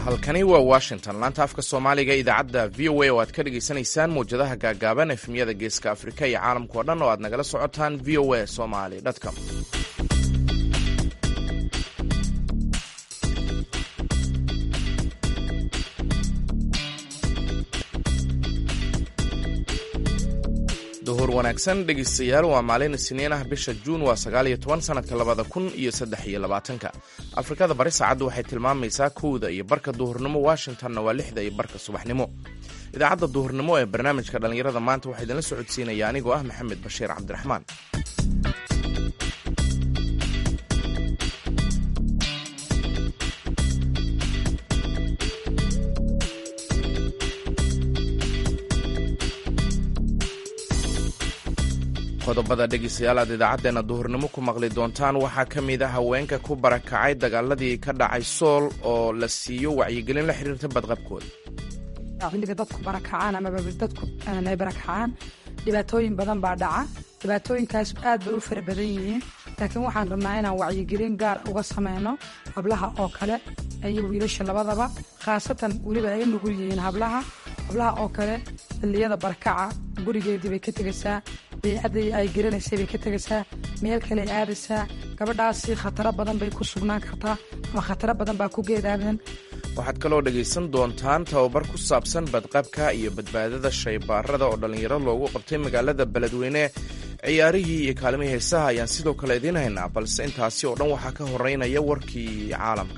halkani waa washington laanta afka soomaaliga idaacadda v o a oo aad ka dhagaysanaysaan mawjadaha gaagaaban efemyada geeska afrika iyo caalamka oo dhan oo aad nagala socotaan v o a somali com duhur wanaagsan dhegaystayaal waa maalin isniin ah bisha juun waa sagaal iyo toban sanadka labada kun iyo saddex iyo labaatanka afrikada bari saacaddu waxay tilmaamaysaa kowda iyo barka duhurnimo washingtonna waa lixda iyo barka subaxnimo idaacadda duhurnimo ee barnaamijka dhallinyarada maanta waxaa idinla socodsiinaya anigoo ah maxamed bashiir cabdiraxmaan qodobada dhegeystayaal aad idaacaddeena duhurnimo ku maqli doontaan waxaa ka mid a haweenka ku barakacay dagaaladii ka dhacay sool oo la siiyo wacyigelin la xiriirta badqabkooda xilliga dadku barakacaan amaba dadku ay barakacaan dhibaatooyin badan baa dhaca dhibaatooyinkaas aad bay u fara badan yihiin laakiin waxaan rabnaa inaan wacyigelin gaar uga sameyno hablaha oo kale iyo wiilasha labadaba khaasatan weliba ay nugul yihiin hablaha hablaha oo kale xilliyada barakaca gurigeedii bay ka tegaysaa beycadii ay garanaysay bay ka tegaysaa meel kale ay aadaysaa gabadhaasi khataro badan bay ku sugnaan kartaa ama khataro badan baa ku geedaadan waxaad kaloo dhegaysan doontaan tababar ku saabsan badqabka iyo badbaadada shaybaarada oo dhallinyaro loogu qabtay magaalada beledweyne ciyaarihii iyo kaalimihii heesaha ayaan sidoo kale idiin haynaa balse intaasi oo dhan waxaa ka horeynaya warkii caalamka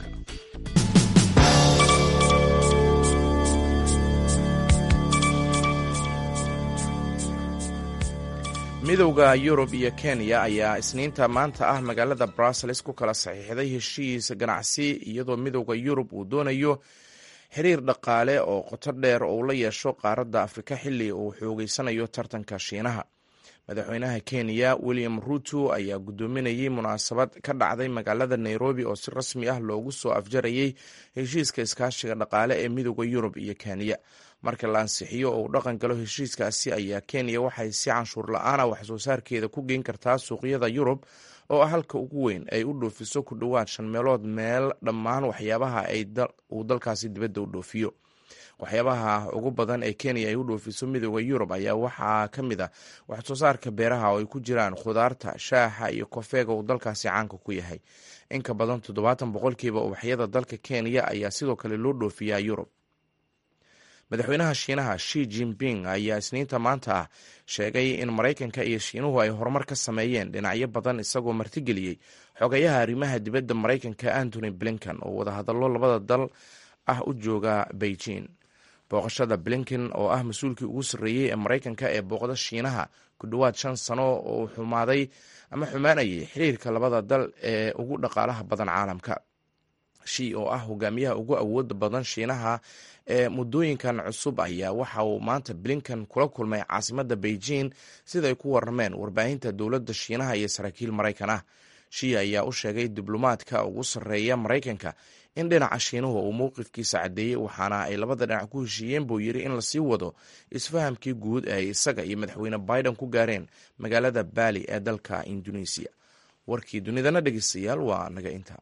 midowda yurub iyo kenya ayaa isniinta maanta ah magaalada brussels ku kala saxiixday heshiis ganacsi iyadoo midowda yurub uu doonayo xiriir dhaqaale oo qoto dheer oo uu la yeesho qaaradda afrika xilli uu xoogeysanayo tartanka shiinaha madaxweynaha kenya william ruto ayaa guddoominayay munaasabad ka dhacday magaalada nairobi oo si rasmi ah loogu soo afjarayay heshiiska iskaashiga dhaqaale ee midowda yurub iyo kenya marka la ansixiyo oo uu dhaqan galo heshiiskaasi ayaa kenya waxay si canshuur la-aana waxsoo saarkeeda ku geyn kartaa suuqyada yurub oo ah halka ugu weyn ay u dhoofiso ku dhowaad shan meelood meel dhammaan waxyaabaha uu dalkaasi dibadda u dhoofiyo waxyaabaha ugu badan ee kenya ay u dhoofiso midooda yurub ayaa waxaa ka mid a waxsoo saarka beeraha oo ay ku jiraan khudaarta shaaxa iyo kofeega uu dalkaasi caanka ku yahay inka badan toddobaatan boqolkiiba ubaxyada dalka kenya ayaa sidoo kale loo dhoofiyaa yurub madaxweynaha shiinaha shi jinping ayaa isniinta maanta ah sheegay in maraykanka iyo shiinuhu ay horumar ka sameeyeen dhinacyo badan isagoo martigeliyey xogayaha arrimaha dibadda maraykanka antony blinken oo wadahadallo labada dal ah u jooga beijing booqashada blinken oo ah mas-uulkii ugu sarreeyey ee maraykanka ee booqda shiinaha ku dhowaad shan sano oo xumaaday ama xumaanayay xiriirka labada dal ee ugu dhaqaalaha badan caalamka shi oo ah hogaamiyaha ugu awooda badan shiinaha ee muddooyinkan cusub ayaa waxa uu maanta blinken kula kulmay caasimadda beijing siday ku warameen warbaahinta dowladda shiinaha iyo saraakiil maraykan ah shi ayaa u sheegay diblomaadka ugu sarreeya maraykanka in dhinaca shiinuhu uu mowqifkiisa caddeeyey waxaana ay labada dhinac ku heshiiyeen buu yidhi in lasii wado isfahamkii guud ee ay isaga iyo madaxweyne biden ku gaareen magaalada baali ee dalka indonesiya warkii dunidana dhegeystayaal waa naga intaa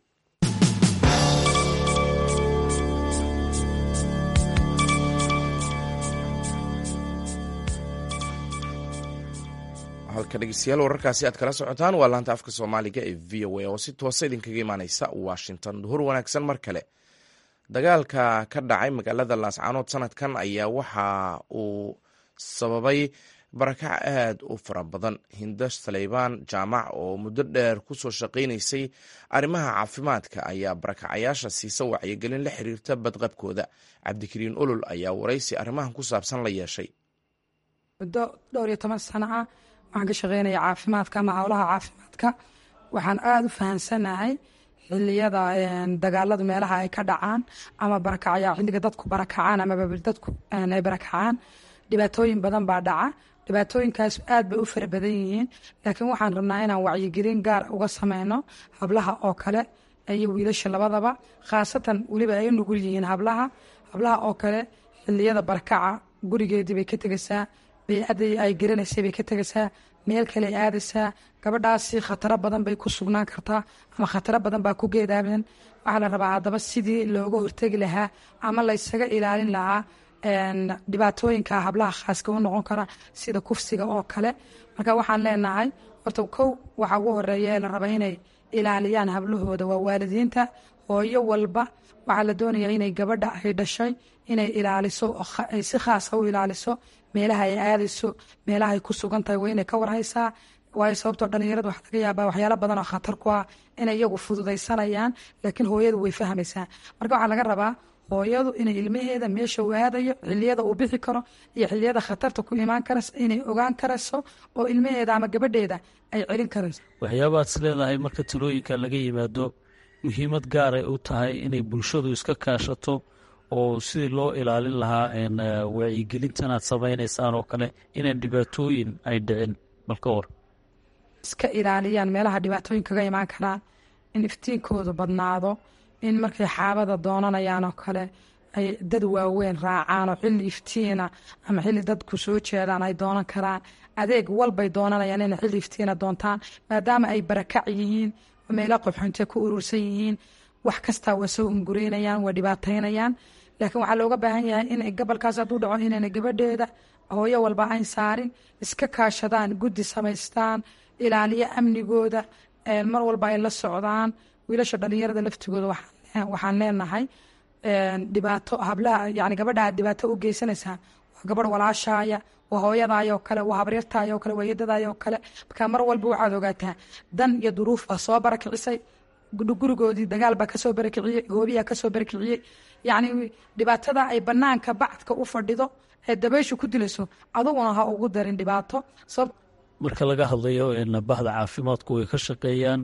halka dhegeystayaal wararkaasi aad kala socotaan waa laanta afka soomaaliga ee v o a oo si toosa idinkaga imaaneysa washington duhur wanaagsan mar kale dagaalka ka dhacay magaalada laascaanood sanadkan ayaa waxa uu sababay barakac aad u fara badan hinda saleybaan jaamac oo muddo dheer kusoo shaqaynaysay arrimaha caafimaadka ayaa barakacayaasha siisa wacyigelin la xiriirta badqabkooda cabdikariin olol ayaa waraysi arrimahan ku saabsan la yeeshay muddo dhowr iyo toban sano ah waxaan ka shaqeynaya caafimaadka ama howlaha caafimaadka waxaan aada u fahansanahay xiliyada dagaaladu meelaha ay ka dhacaan ama barakacya xilliga dadku barakacaan amaba dadku ay barakacaan dhibaatooyin badan baa dhaca dhibaatooyinkaas aad bay u fara badan yihiin laakiin waxaan rabnaa inaan wacyigelin gaar uga sameyno hablaha oo kale iyo wiilasha labadaba khaasatan weliba ay nugul yihiin hablaha hablaha oo kale xiliyada barakaca gurigeedii bay ka tegaysaa beycadii ay garanaysay bay ka tegaysaa meel kale aadaysaa gabadhaasi khataro badan bay ku sugnaan kartaa ama khataro badan baa ku geedaabeen waxaa la rabaa haddaba sidii looga hortegi lahaa ama laysaga ilaalin lahaa dhibaatooyinka hablaha khaaska u noqon kara sida kufsiga oo kale marka waxaan leenahay horta kow waxaa ugu horeeya ee la raba inay ilaaliyaan hablahooda waa waalidiinta hooyo walba waxaa la doonayaa inay gabadha ay dhashay inay ilaaliso ay si khaasa u ilaaliso meelaha ay aadayso meelaha ay ku sugan tahay waa inay ka warhaysaa waayo sababtoo dhalinyarada waxaa laga yaabaa waxyaalo badan oo khatar ku ah inay iyagu fududaysanayaan laakiin hooyadu way fahmaysaa marka waxaa laga rabaa hooyadu inay ilmaheeda meesha uu aadayo xiliyada uu bixi karo iyo xiliyada khatarta ku imaan karayso inay ogaan karayso oo ilmaheeda ama gabadheeda ay celin karayso waxyaabaad is leedahay marka talooyinka laga yimaado muhiimad gaaray u tahay inay bulshadu iska kaashato oo sidii loo ilaalin lahaa wacyigelintan aad samaynaysaan oo kale inaan dhibaatooyin ay dhicin balka war iska ilaaliyaan meelaha dhibaatooyin kaga imaan karaan in iftiinkoodu badnaado in markay xaabada doonanayaan oo kale ay dad waaweyn raacaan oo xilli iftiina ama xilli dadku soo jeedaan ay doonan karaan adeeg walbay doonanayaan inay xilli iftiina doontaan maadaama ay barakac yihiin meela qobxontee ku urursan yihiin wax kastaa waa soo ungureynayaan waa dhibaataynayaan laakiin waxaa looga baahan yahay in gobolkaas hadduu dhaco inayna gabadheeda hooyo walba ayn saarin iska kaashadaan guddi samaystaan ilaaliyo amnigooda mar walba ay la socdaan wiilasha dhalinyarada laftigooda waxaan leenahay dhibaato hablaha yani gabadha aad dhibaato u geysanaysaa waa gabadh walaashaaya waa hooyadaayoo kale waa habaryartaayoo kale waa yadadaayoo kale marka mar walba waxaad ogaataa dan iyo duruuf baa soo barakicisay gurigoodii dagaal baa kasoo barakiciyey goobiyaa kasoo barakiciyey yacni dhibaatada ay banaanka bacdka u fadhido ee dabayshu ku dilayso aduguna ha ugu darin dhibaato marka laga hadlayo bahda caafimaadku way ka shaqeeyaan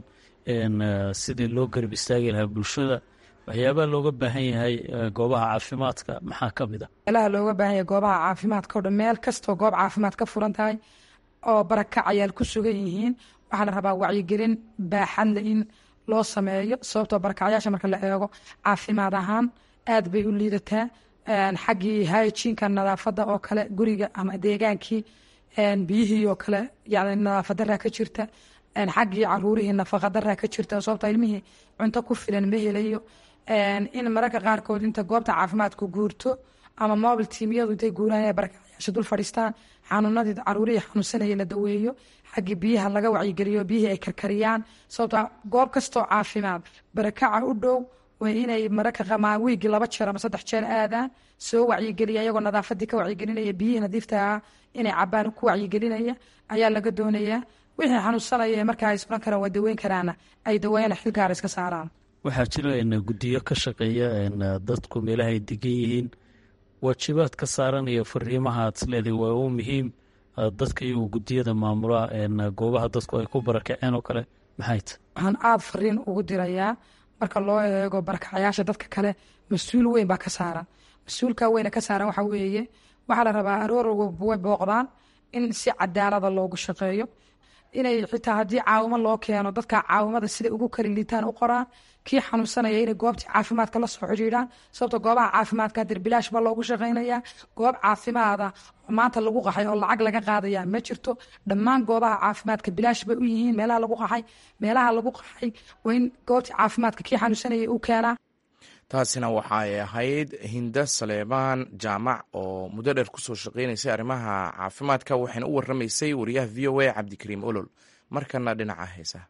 sidii loo garab istaagi lahaa bulshada waxyaabaha looga baahan yahay goobaha caafimaadka maxaa ka mid a meelaha looga baahan yahay goobaha caafimaadka o dhan meel kastoo goob caafimaad ka furan tahay oo barakacayaal ku sugan yihiin waxaa la rabaa wacyigelin baaxadle in loo sameeyo sababtoo barakacyaasha marka la eego caafimaad ahaan aad bay u liidataa xaggii hygiinka nadaafadda oo kale guriga ama deegaankii biyihii oo kale yani nadaafadaraa ka jirta xaggii caruurihii nafaqadaraa ka jirta sababta ilmihii cunto ku filan ma helayo in mararka qaarkood inta goobta caafimaadku guurto ama mobil tiimyadu intay guuraan inay barakacyaasha dul fadhiistaan xanuunadii caruurihii xanuunsanayay la daweeyo xaggii biyaha laga wacyigeliyo biyihii ay karkariyaan sababta goob kastoo caafimaad barakaca u dhow waa inay mararka wiigii laba jeer ama saddex jeer aadaan soo wacyigeliya iyagoo nadaafadii ka wacyigelinaya biyihii nadiifta ah inay cabaan ku wacyigelinaya ayaa laga doonayaa wixii xanuunsanaya ee markaa ay suran karaan waa daweyn karaana ay daweeyana xil gaara iska saaraan waxaa jira guddiyo ka shaqeeya dadku meelaha ay degan yihiin waajibaad ka saaranaya fariimaha aad isleedahay waa u muhiim dadka iyagoo guddiyada maamula goobaha dadku ay ku barakaceen oo kale maxay ta waxaan aada fariin ugu dirayaa marka loo eego barakacayaasha dadka kale mas-uul weyn baa ka saaran mas-uulka weyna ka saaran waxaa weeye waxaa la rabaa aroorwa way booqdaan in si cadaalada loogu shaqeeyo inay xitaa haddii caawimo loo keeno dadka caawimada siday ugu kala liitaan u qoraan kii xanuunsanaya inay goobtii caafimaadka la soo xidhiidhaan sababto goobaha caafimaadka dirbilaash baa loogu shaqaynayaa goob caafimaada maanta lagu qaxay oo lacag laga qaadaya ma jirto dhammaan goobaha caafimaadka bilaash bay u yihiin meelaha lagu qaxay meelaha lagu qaxay waa in goobtii caafimaadka kii xanuunsanaya u keenaa taasina waxa ay ahayd hinda saleebaan jaamac oo muddo dheer kusoo shaqeynaysay arrimaha caafimaadka waxayna u waramaysay wariyaha v o a cabdikariim olol markana dhinaca heesaha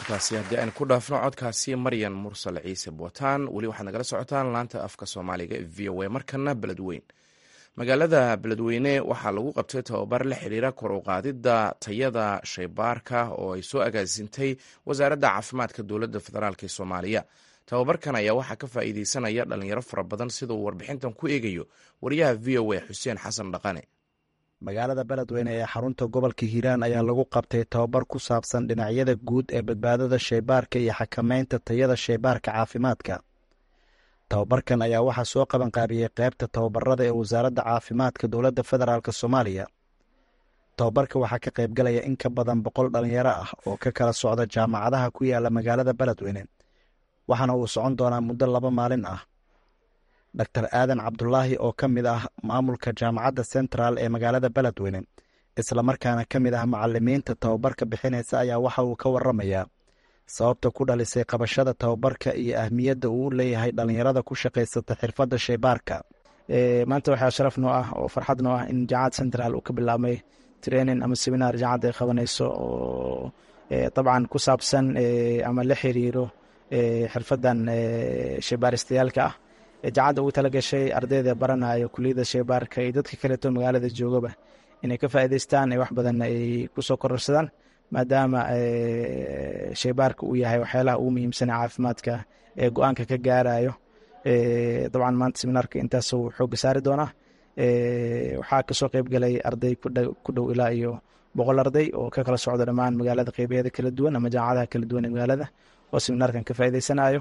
intaasi haddii aynu ku dhaafno codkaasi maryan mursal ciise bootaan weli waxaad nagala socotaan laanta afka soomaaliga ee v o a markana beledweyn magaalada beledweyne waxaa lagu qabtay tababar la xiriira kor u qaadidda tayada shaybaarka oo ay soo agaasintay wasaaradda caafimaadka dowladda federaalk ee soomaaliya tababarkan ayaa waxaa ka faa'iideysanaya dhalinyaro fara badan sida uu warbixintan ku eegayo wariyaha v o a xuseen xasan dhaqane magaalada beledweyne ee xarunta gobolka hiiraan ayaa lagu qabtay tababar ku saabsan dhinacyada guud ee badbaadada shaybaarka iyo xakameynta tayada shaybaarka caafimaadka tababarkan ayaa waxaa soo qabanqaabiyey qeybta tababarada ee wasaaradda caafimaadka dowladda federaalk soomaaliya tababarka waxaa ka qaybgalaya in ka badan boqol dhalinyaro ah oo ka kala socda jaamacadaha ku yaala magaalada beledweyne waxaana uu socon doonaa muddo laba maalin ah doctor aadan cabdulaahi oo ka mid ah maamulka jaamacadda central ee magaalada beledweyne islamarkaana ka mid ah macalimiinta tababarka bixinaysa ayaa waxa uu ka waramayaa sababta ku dhalisay qabashada tababarka iyo ahmiyadda uu leeyahay dhalinyarada ku shaqaysata xirfadda shaybaarka maanta waxaa sharaf noo ah oo farxad noo ah in jaamacad central uu ka bilaabmay training ama seminar jaamacadda ay qabanayso oo dabcan ku saabsan ama la xiriiro xirfadan shaybaaristayaalka ah jaamacadda ugu tala gashay ardayda baranayo kuliyadda shaybaarka iyo dadka kaleeto magaalada joogaba inay ka faa'iidaystaan wax badan ay kusoo kororsadaan maadaama shaybaarka uu yahay waxyaalaha ugu muhiimsan caafimaadka ee go-aanka ka gaarayo dabcan maanta seminaarka intaas uu xooga saari doonaa waxaa kasoo qeyb galay arday ku dhow ilaa iyo boqol arday oo ka kala socda dhammaan magaalada qeybaheeda kala duwan ama jaamacadaha kala duwan ee magaalada oo seminaarkan ka faa'iidaysanayo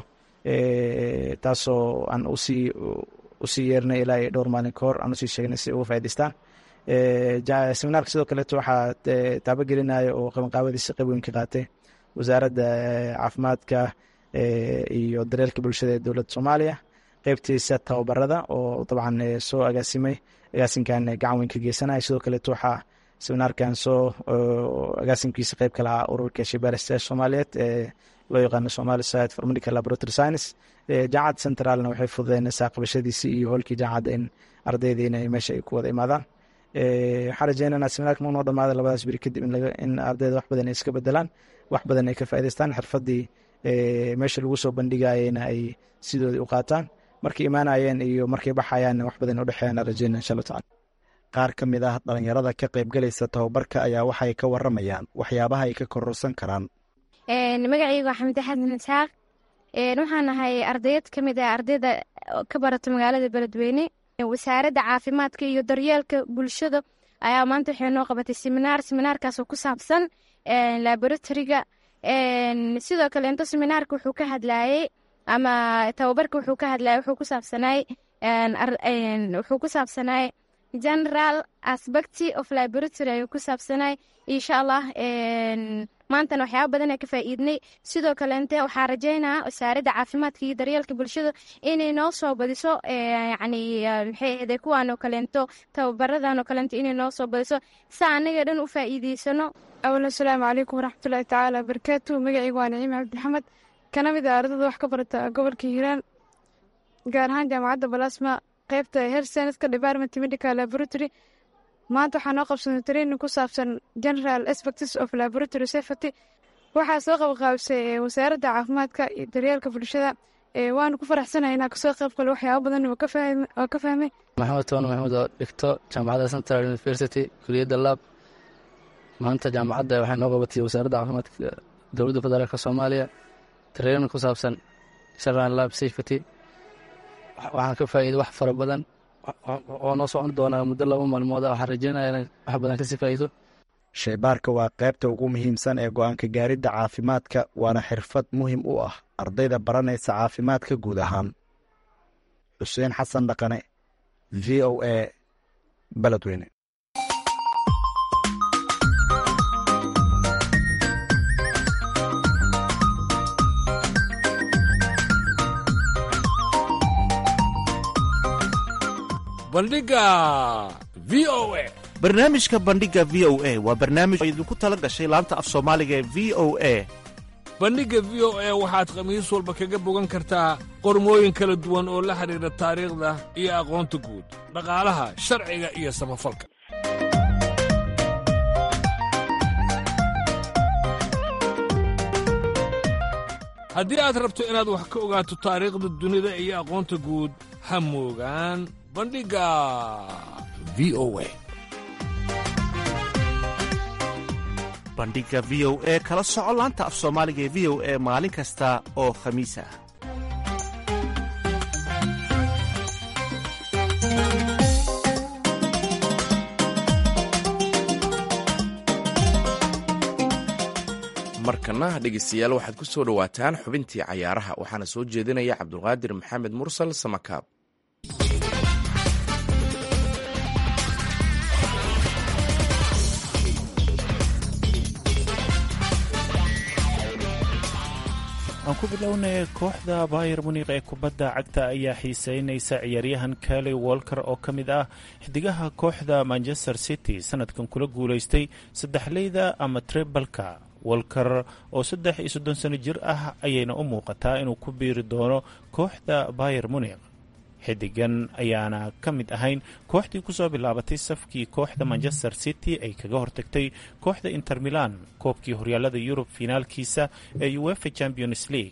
taasoo aan usii usii yeernay ilaa iyo dhowr maalin ka hor aan usii sheegnay si uga faa'idaystaan seminaarka sidoo kaleeto waxaa taabagelinaya oo qabanqaabadiisa qayb weyn ka qaatay wasaaradda caafimaadka iyo daryeelka bulshada ee dowladda soomaaliya qeybtiisa tababarada oo dabcan soo agaasimay agaasinkan gacan weyn ka geysanaya sidoo kaleeto waxaa seminaarkan soo agaasimkiisa qeyb ka lahaa ururka shaybaaristayaasha soomaaliyeed ee loo yaqaano somali society for medical laboratory science jaamacadda centralna waxay fududeynaysaa qabashadiisii iyo hoolkii jaamacadda in ardayda inay meesha ay ku wada imaadaan waxaan rajeynana seminaarka ma noo dhamaada labadaas beri kadib in ardayda wax badan ay iska bedelaan wax badan ay ka faa'idaystaan xirfadii meesha lagu soo bandhigayena ay sidoodii u qaataan markay imaanayeen iyo markay baxayaanna wax badan udhexeeyaan rajeyna insha allah tacala qaar ka mid ah dhalinyarada ka qaybgalaysa tababarka ayaa waxay ka waramayaan waxyaabaha ay ka kororsan karaan magacayga waa xamide xasan isxaaq waxaan ahay ardayad ka mid ah ardayda ka barata magaalada beledweyne wasaaradda caafimaadka iyo daryeelka bulshada ayaa maanta waxay noo qabatay seminaar seminaarkaasoo ku saabsan laboratoriga sidoo kale into seminaarka wuxuu ka hadlayey ama tababarka wuxuu ka hadlayay wuxuu ku saabsanay wuxuu ku saabsanay general aspecty of laboratory ayuu ku saabsanay insha allah maantana waxyaaba badan ee ka faa'iidnay sidoo kaleente waxaa rajeynaa wasaaradda caafimaadka iyo daryeelka bulshada inay noo soo badiso yacni maxay ahde kuwaan oo kaleento tababaradan oo kaleento inay noo soo badiso si anaga dhan u faa'iideysano awal asalaamu calaykum waraxmatullaahi tacaala wabarakaatu magacaygu waa naciim cabdixamed kana mid ah ardada wax ka barata gobolka hiiraan gaar ahaan jaamacadda balasma qeybta health science department medical laboratory maanta waxaa noo qabsanay training ku saabsan general aspects of laboratory safety waxaa soo qabqaabisay wasaaradda caafimaadka iyo daryeelka bulshada waanu ku faraxsanahay inaa kasoo qayb galo waxyaaba badan oo ka fahmay maxamed toon maxamed oo dhigto jaamacadda central university kuliyadda lab maanta jaamacadda waxay noo qabatay wasaaradda caafimaadka dowladda federaalka soomaaliya training ku saabsan general lab safety waxaan ka faa'iiday wax fara badan oo noo socon doonaa muddo laba maalmood ah waxaan rajeynaya inay wax badan kasii faa'iido shaybaarka waa qaybta ugu muhiimsan ee go-aanka gaaridda caafimaadka waana xirfad muhiim u ah ardayda baranaysa caafimaadka guud ahaan xuseen xasan dhaqane v o a beledweyne bandhiga v o a barnaamijka bandhiga v o a waa barnaamij oo idinku tala gashay laanta af soomaaliga ee v o a bandhigga v o a waxaad khamiis walba kaga bogan kartaa qormooyin kala duwan oo la xidhiidha taariikhda iyo aqoonta guud dhaqaalaha sharciga iyo samafalka haddii aad rabto inaad wax ka ogaato taariikhda dunida iyo aqoonta guud ha moogaan bandhigga v o a bandhigga v o e kala soco laanta af soomaaliga ee v o e maalin kasta oo khamiis ah markana dhegeystayaal waxaad ku soo dhowaataan xubintii cayaaraha waxaana soo jeedinaya cabdulqaadir maxamed mursal samakaab aan ku bilownay kooxda bayer munik ee kubadda cagta ayaa xiiseynaysa ciyaaryahan kali wolker oo ka mid ah xidigaha kooxda manchester city sanadkan kula guulaystay saddexleyda ama trebalka wolker oo saddex iyo soddon sano jir ah ayayna u muuqataa inuu ku biiri doono kooxda bayer munik xidigan ayaana ka mid ahayn kooxdii kusoo bilaabatay safkii kooxda manchester city ay kaga hortagtay kooxda inter milan koobkii horyaalada yurub finaalkiisa ee uefa champions league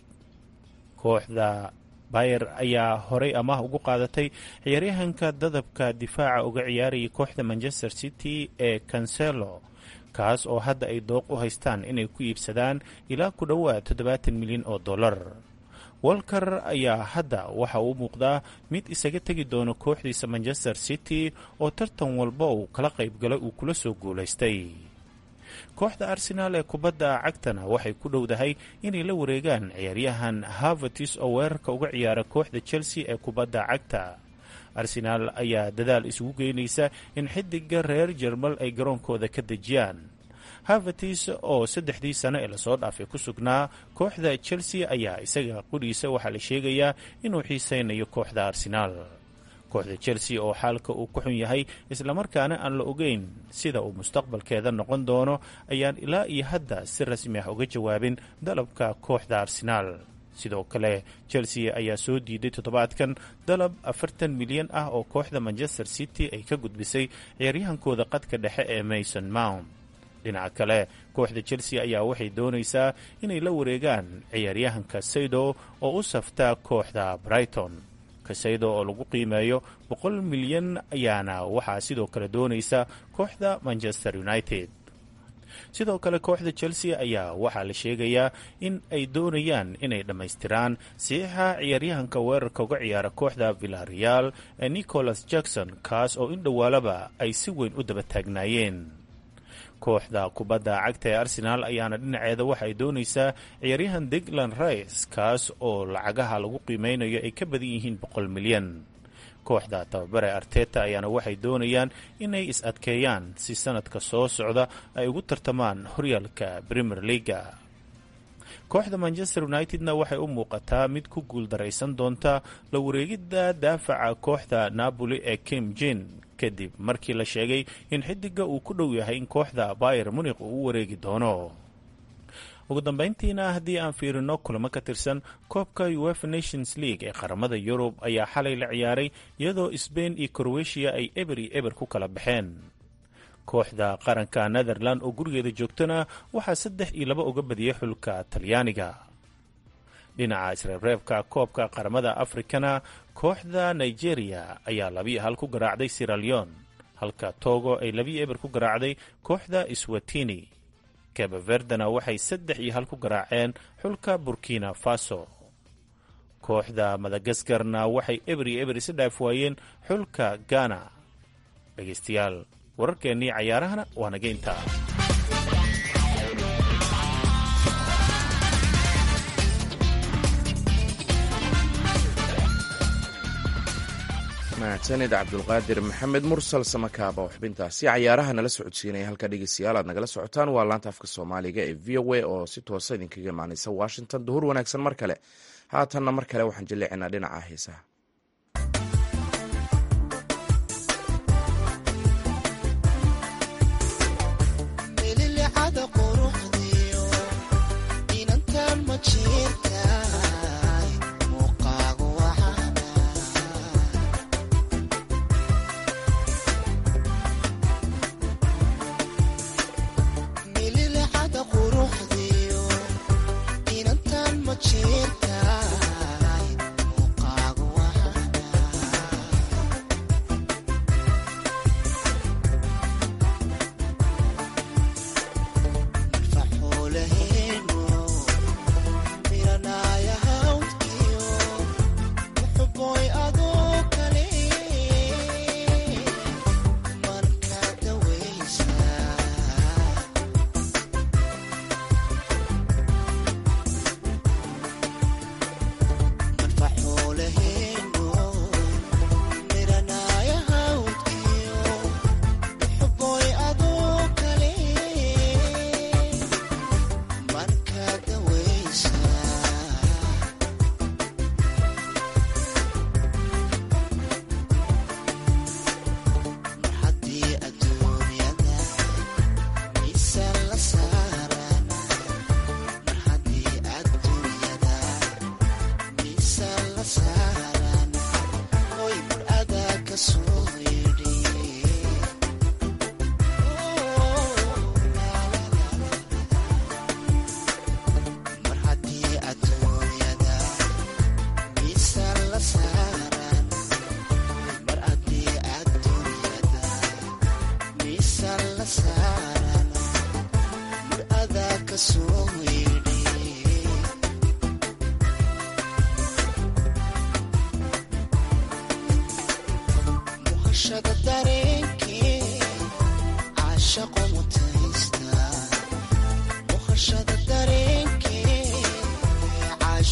kooxda bayer ayaa horay amaah ugu qaadatay ciyaaryahanka dadabka difaaca uga ciyaarayay kooxda manchester city ee cancelo kaas oo hadda ay dooq u haystaan inay ku iibsadaan ilaa ku dhowaad toddobaatan milyan oo dollar walker ayaa hadda waxa uu muuqdaa mid isaga tegi doono kooxdiisa manchester city oo tartan walba uu kala qaybgalay uu kula soo guulaystay kooxda arsenaal ee kubadda cagtana waxay ku dhowdahay inay la wareegaan ciyaaryahan harvatis oo weerarka uga ciyaara kooxda chelsea ee kubadda cagta arsenaal ayaa dadaal isugu geynaysa in xidiga reer jermal ay garoonkooda ka dejiyaan harvatis oo saddexdii sano ee lasoo dhaafay ku sugnaa kooxda chelsea ayaa isaga qudhiisa waxaa la sheegayaa inuu xiiseynayo kooxda arsenaal kooxda chelsea oo xaalka uu ku xun yahay islamarkaana aan la ogeyn sida uu mustaqbalkeeda noqon doono ayaan ilaa iyo hadda si rasmi ah uga jawaabin dalabka kooxda arsenaal sidoo kale chelsea ayaa soo diiday toddobaadkan dalab afartan milyan ah oo kooxda manchester city ay ka gudbisay ciyaaryahankooda qadka dhexe ee mason mount dhinaca kale kooxda chelsea ayaa waxay doonaysaa inay la wareegaan ciyaaryahanka saydo oo u saftaa kooxda brighton kasaydo oo lagu qiimeeyo boqol milyan ayaana waxaa sidoo kale doonaysa kooxda manchester united sidoo kale kooxda chelsea ayaa waxaa la sheegayaa in ay doonayaan inay dhammaystiraan saxiixa ciyaaryahanka weerarka uga ciyaara kooxda villareal ee nicholas jackson kaas oo in dhowaalaba ay si weyn u daba taagnaayeen kooxda kubadda cagta ee arsenaal ayaana dhinaceeda waxa ay doonaysaa ciyaaryahan degland rice kaas oo lacagaha lagu qiimeynayo ay ka badan yihiin boqol milyan kooxda tababare arteta ayaana waxay doonayaan inay is-adkeeyaan si sanadka soo socda ay ugu tartamaan horyaalka premier leaga kooxda manchester united-na waxay u muuqataa mid ku guuldaraysan doonta la wareegidda daafaca kooxda napoli ee kim jin kadib markii la sheegay in xidiga uu ku dhow yahay in kooxda bayer munik uu u wareegi doono ugu dambeyntiina haddii aan fiirino kulamo ka tirsan koobka uefa nations league ee qaramada yurub ayaa xalay la ciyaaray iyadoo sbain iyo crowetiya ay eber iyo eber ku kala baxeen kooxda qaranka netherland oo gurigeeda joogtana waxaa saddex iyo laba uga badiyay xulka talyaaniga dhinaca isreebreebka koobka qaramada afrikana kooxda nigeria ayaa labiyo hal ku garaacday siraleon halka togo ay labiyo eber ku garaacday kooxda swatini kabaverdena waxay saddex iyo hal ku garaaceen xulka burkina faso kooxda madagaskarna waxay eber iyo eber isa dhaaf waayeen xulka ghana dhegaystayaal wararkeennii cayaarahana waa naga intaa mahadsanid cabdulqaadir maxamed mursal samakaaba oo xubintaasi cayaaraha nala socodsiinaya halka dhegeystayaal aad nagala socotaan waa laanta afka soomaaliga ee v o a oo si toosa idinkaga imaaneysa washington duhur wanaagsan mar kale haatanna mar kale waxaan jilleecinaa dhinaca heesaha Cheers.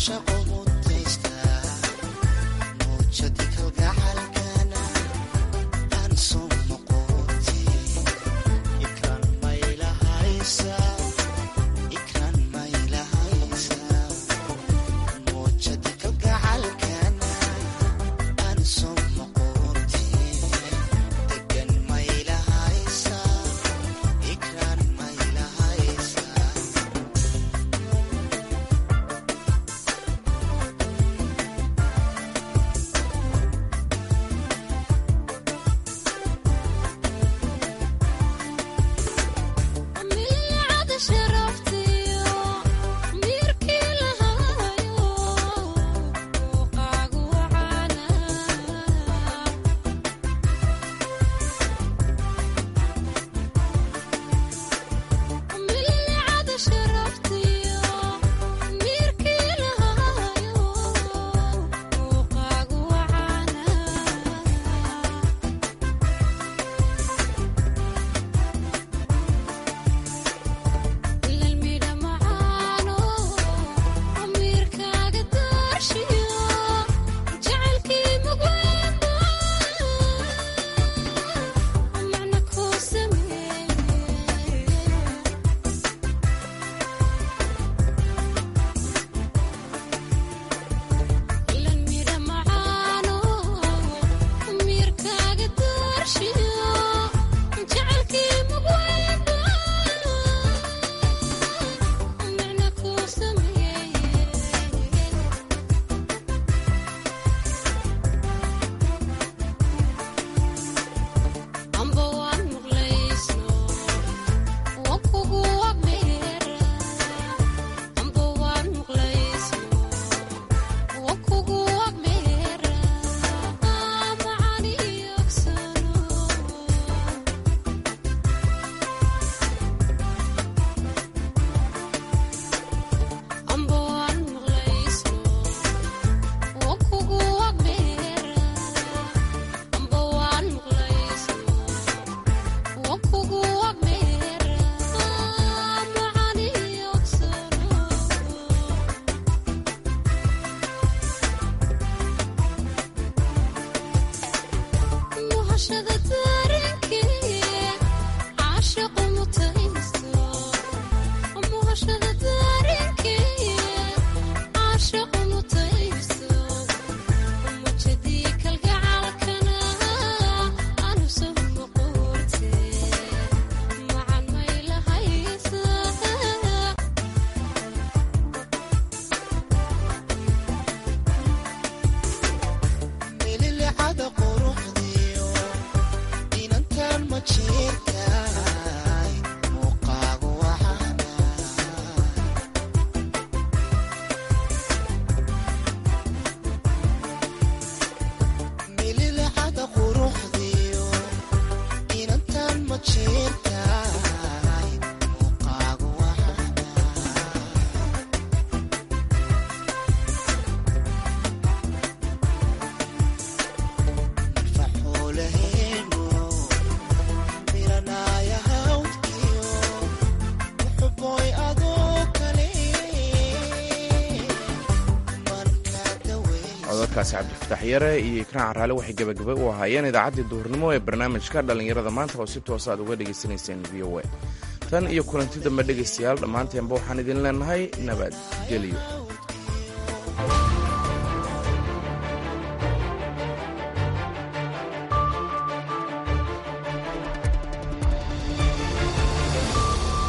cododkaasi cabdifatax yare iyo ikraan caraale waxay gebagaba u ahaayeen idaacaddii duhurnimo ee barnaamijka dhallinyarada maanta oo si toosa aad uga dhegaysanayseen v o a tan iyo kulanti dambe dhegaystayaal dhammaanteenba waxaan idin leenahay nabadgelyo